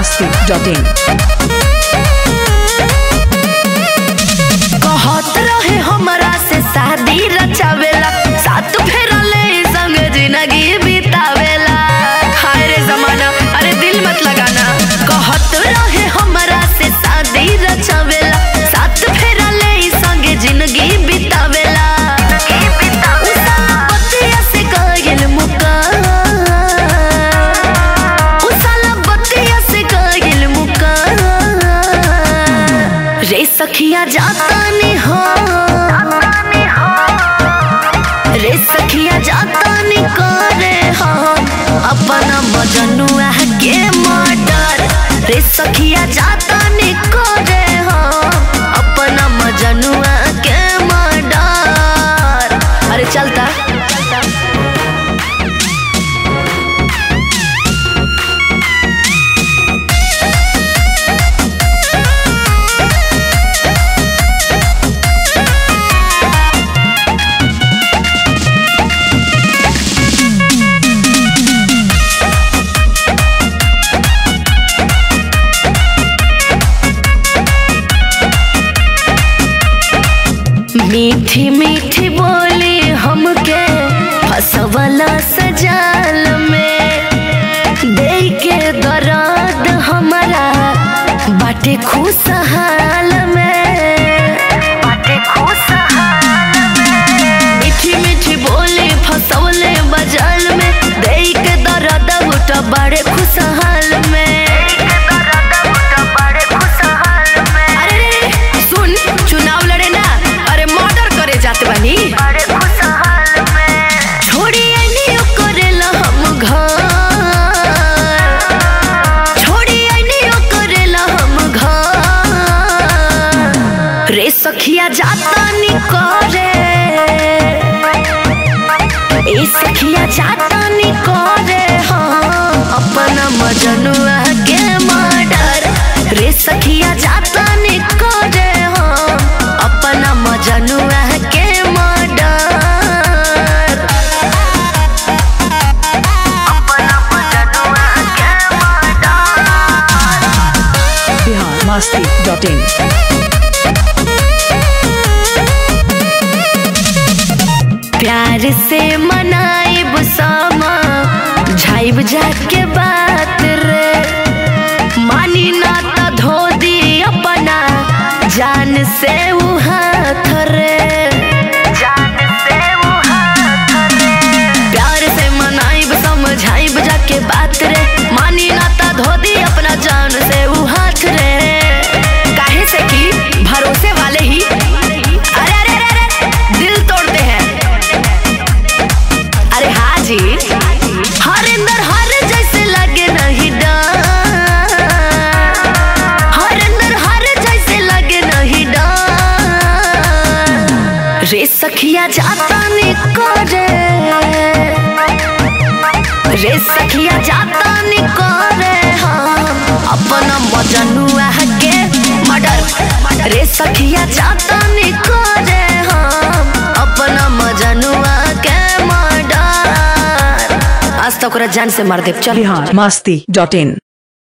masti.in कहत रहे हमरा से शादी रचावेला सात फेरा ले संग जिंदगी बितावेला हाय रे जमाना अरे दिल मत लगाना कहत रहे हमरा से शादी रचावेला सात फेरा ले संग जिंदगी बितावेला उ साला बतिया से गइल मुका उ साला बतिया से गइल मुका रे सखिया जाता नहीं हो रे सखिया जाता नहीं करे हो अपना मजनुआ के मर्डर रे सखिया जाता नहीं करे हो अपना मजनुआ के मर्डर अरे चलता मीठी मीठी बोली हमके फसवला सजाल में दे के दर्द हमारा बाटे खुशहाल में बाटे खुशहाल में मीठी मीठी बोली फसवले बजाल में दे के दर्द उठा बड़े खुशहाल में अरे रे, सुन चुनाव लड़े ना अरे मर्डर करे जाते बानी छोड़ी आइनी करेला हम घर छोड़ी आइनी करेला हम घर रे सखिया जाता नी करे ए सखिया जाता नी करे हाँ अपना मजनुआ के मर्डर रे सखिया जाता नी करे हाँ अपना मजनुआ के मर्डर अपना मजनुआ के मर्डर Bihar masti.in प्यार से मनाइब सामा झाइब जाके बात रे मानी ना त धो दी अपना जान से उ हाथ रे जान से उ हाथ रे प्यार से मनाइब समझाइब जाके बात रे मानी ना त धो दी अपना जान से उ हाथ रे काहे से कि भरोसे वाले ही अरे अरे अरे अरे दिल तोड़ते हैं अरे हाँ जी हर अंदर हर जैसे लगे नहीं डर हर अंदर हर जैसे लगे नहीं डर रे सखिया जाता नहीं करे रे सखिया जाता नहीं करे हम अपना मजनुआ के मर्डर रे सखिया जाता नहीं करे हम अपना मजनुआ के मर्डर आज तक ओकरा जान से मार देव चल Bihar masti.in